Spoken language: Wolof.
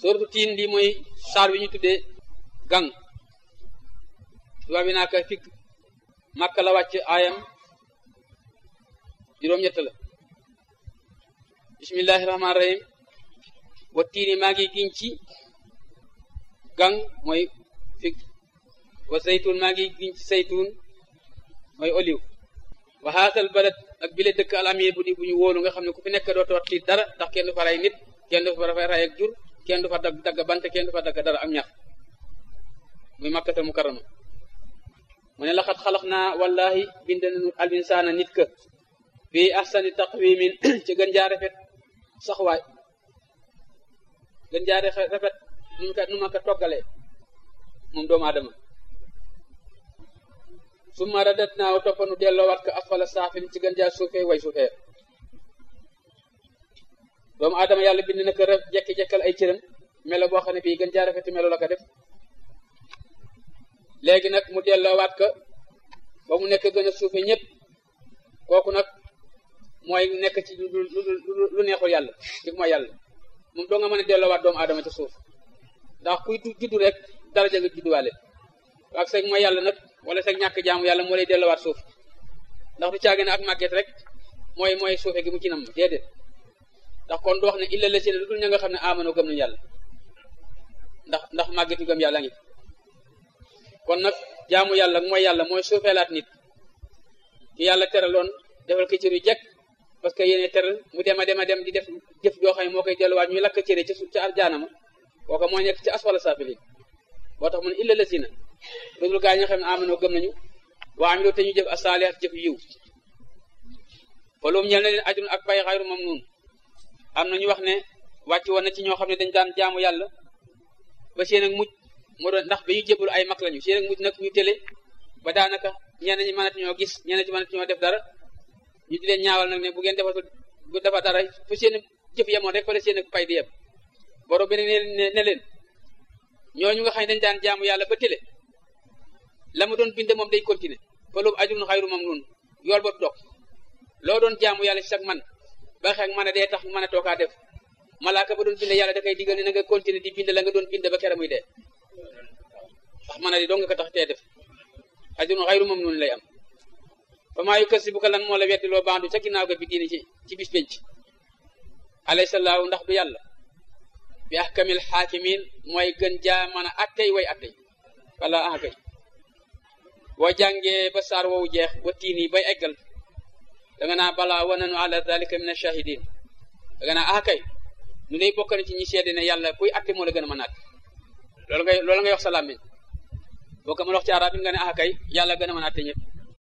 sóoratu tiin lii mooy saar wi ñu tuddee gang tubaab bi naa ko fikk màkka la wàcc aayam juróom-ñett la bismillahi rahmaani rahim wa tiini maa ngi giñ ci gang mooy fig wa zaytun maa ngi giñ ci zaytun mooy oliw wa haasal balad ak bile dëkk al amir bu di bu ñu wóolu nga xam ne ku fi nekk doo toot tiit dara ndax kenn du fa rey nit kenn du fa rey ak jur kenn du fa dagg dagg bant kenn du fa dagg dara am ñax muy makkata mukarrama mu ne laxat xalax naa wallahi bind nañu al insaana nit ka fii ahsani taqwimin ci gën jaa rafet saxwaay gën jaa rafet nu ma ko nu ma ko toggalee moom doomu aadama summa radat naaw toppanu delloowaat ko asfala saafin ci gën jaa suufee way suufee doomu aadama yàlla bind na ko ref jekki-jekkal ay cëram melo boo xam ne bii gën jaa rafeti melo la ko def léegi nag mu delloowaat ko ba mu nekk gën a suufe ñëpp kooku nag mooy nekk ci lu lu neexul yàlla di mooy yàlla moom doo nga mën a delloowaat doomu aadama ci suuf ndax kuy juddu rek daraja nga judduwaale ak sag mooy yàlla nag wala sag ñàkk jaamu yàlla moo lay delloowaat suuf ndax du caage ne ak màgget rek mooy mooy suufe gi mu ci nam déedéet ndax kon du wax ne illa la si ne lu dul ña nga xam ne amanoo gëm nañu yàlla ndax ndax màggetu gëm yàlla ngi kon nag jaamu yàlla mooy yàlla mooy suufeelaat nit ki yàlla teraloon defal ko cër yu jekk parce que yéene teral mu dem a dem a dem di def jëf joo xam ne moo koy delluwaat ñuy lakk cëre ci ca arjaanama kooka moo nekk ci asfala saafiliin boo tax mu ne illa la si na lu dul gaa ñi nga xam ne amanoo gëm nañu waa am te ñu jëf asaalihaat jëf yiw falum ñel na leen ajrun ak pay xayru mamnuun am na ñu wax ne wàcc woon na ci ñoo xam ne dañ daan jaamu yàlla ba seen ak mujj moo doon ndax ba ñu jébbalu ay mag lañu seen ak mujj nag ñu télé ba daanaka ñenn ñi mënati ñoo gis ñenn ñi mënati ñoo def dara ñu di leen ñaawal nag ne bu ngeen defatul bu defa dara fu seen jëf yemoon rek fa la seen ak pay di yem borom bi ne ne leen ñooñu nga xam ne dañ daan jaamu yàlla ba télé la mu doon bind moom day continuer fa loobu ajrun xayru mamnuun yool ba dog loo doon jaamu yàlla ci sag man ba xeeg mën a dee tax mën a tookaa def malaaka ba doon bind yàlla da koy digal ne na nga continuer di bind la nga doon bind ba kera muy dee ndax mën a di dong nga ko tax tee def ajrun xayru mamnuun lay am fa maa yukasibuka lan moo la weddi loo bandu ca ginnaaw ga bi diine ci ci bis penc alaysa laahu ndax du yàlla bi ahkamil xaakimin mooy gën jaa mën a attey way attey wala ah kay boo jàngee ba saar woowu jeex ba tiini bay eggal da nga naa balaa wa nanu ala dalika min ashahidin da nga naa ah kay ñu lay bokk na ci ñi seede ne yàlla kuy atte moo la gën a mën a atte loolu ngay loolu ngay wax sa làmmiñ boo ko mën wax ci arab it nga ne ah kay yàlla gën a mën a atte ñëpp